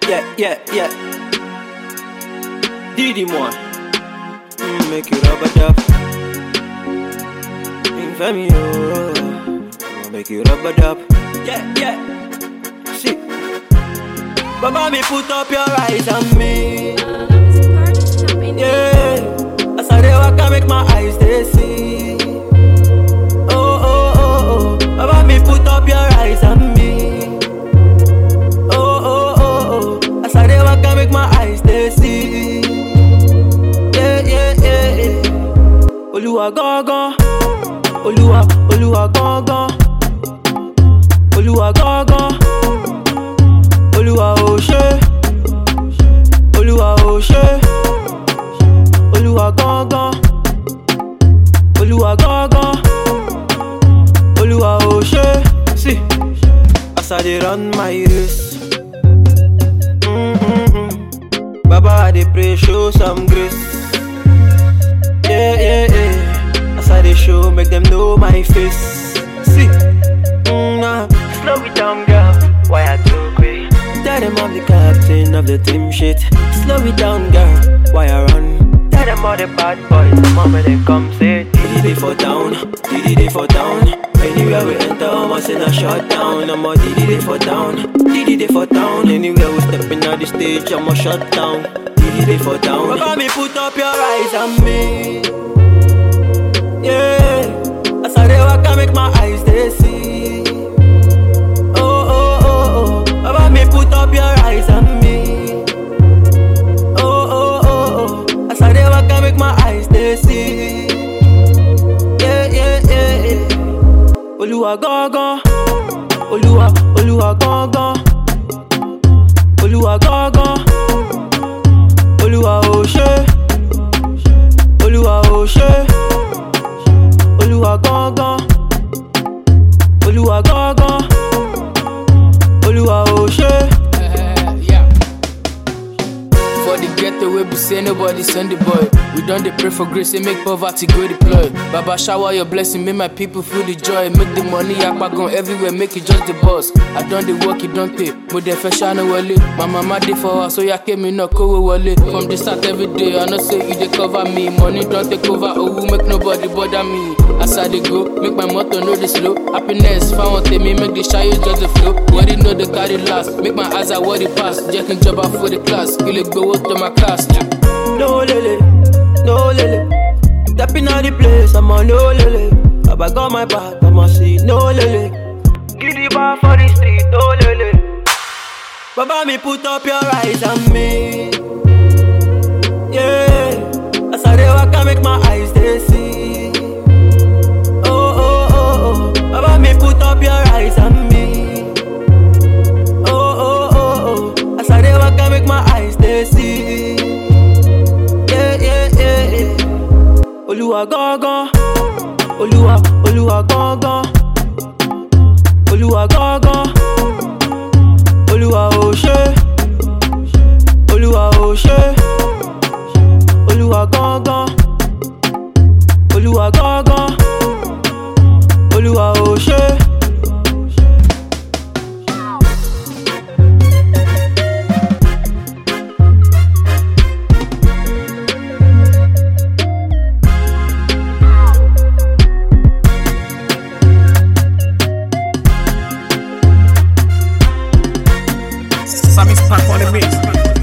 Yeah, yeah, yeah. Didi moi. Mm, make you rubber dub. Infamy, oh. Make you rubber dub. Yeah, yeah. See. Baba, me put up your eyes on me. Yeah. As I dey walk, I make my eyes they see. Oh, oh, oh, oh. Baba, me put up your eyes on me. Oh, oh, oh, oh. As I dey walk, I make my eyes they see. Yeah, yeah, yeah, yeah. Oluwa gangan. Oluwa, Oluwa gangan. Oluwa gangan. Oluwa ò ṣé. Oluwa ò ṣé. Oluwa gangan. Oluwa gangan. Oluwa ò ṣé. See, as I dey run my race. Mm-mm-mm. Baba, I dey pray, show some grace. Yeah, yeah, yeah. As I dey show, make them know my face. See, mm, nah. slow it down, girl. Why I too quick? Tell them I'm the captain of the team shit. Slow it down, girl. Why I run? Tell them all the bad boys. The moment they come, say, Diddy they for down, Diddy they for down. Anywhere we enter, almost in a shut down. I'm a Diddy they for down, Diddy they for down. Anywhere we step in on the stage, I'm a shut down. Diddy they for down. Baba, me put up your eyes on me. Yeah, as I dey walk, I make my eyes they see. Oh, oh, oh, oh. Baba, me put up your eyes on me. Oh, oh, oh, oh. As I dey walk, I make my eyes they see. Yeah, yeah, yeah, yeah. Oluwa gangan. Oluwa, Oluwa gangan. Oluwa gangan. Oluwa ò ṣé. Oluwa ò ṣé. Oluwa gangan. Oluwa gangan. Oluwa ò ṣé. yeah. For the ghetto, we be say nobody send the boy. We done dey pray for grace and make poverty go deploy. Baba shower your blessing, make my people feel the joy. Make the money yakpagon everywhere, make it just the boss. I done the work, it don't pay. Mo dey fẹ́ ṣáná wọlé. My mama dey for her, so ya kémi náà kówó wọlé. From the start every day, I know say you dey cover me. Money don take over, owó make nobody bother me. As I dey go, make my motor no dey slow. Happiness fáwọn tèmi, make the ṣayé just dey flow. Worry no dey carry last, make my eyes are worry pass. Jẹ́ kí n jọba for the class, kí lè gbowó tó my class. No lele, no lele. Stepping out the place, I'm on no lele. Baba got my back, I'ma see no lele. Give the bar for the street, no lele. Baba me put up your eyes on me. Yeah, as I dey walk, I make my eyes they see. Oh oh oh oh, Baba me put up your eyes on me. Oh oh oh oh, as I dey walk, I make my eyes they see. Yeah, yeah, yeah, yeah. Oluwa gangan. Oluwa, Oluwa gangan. Oluwa gangan. Oluwa ò ṣé. Oluwa ò ṣé. Oluwa gangan. Oluwa gangan. Oluwa ò ṣé. Sammy's pack on the mix.